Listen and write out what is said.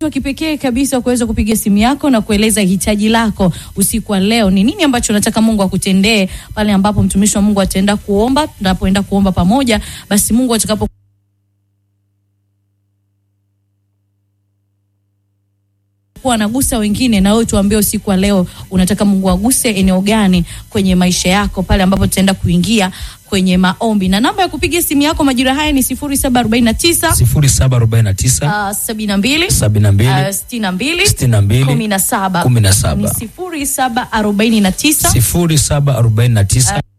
wa kipekee kabisa wa kuweza kupiga simu yako na kueleza hitaji lako usiku wa leo. Ni nini ambacho unataka Mungu akutendee pale ambapo mtumishi wa Mungu ataenda kuomba, tunapoenda kuomba pamoja, basi Mungu atakapo kuwa anagusa wengine, na wewe tuambie usiku wa leo unataka Mungu aguse eneo gani kwenye maisha yako, pale ambapo tutaenda kuingia kwenye maombi. Na namba ya kupiga simu yako majira haya ni 0749 0749 uh, 72 72 uh, 62 62 17 17 ni 0749 0749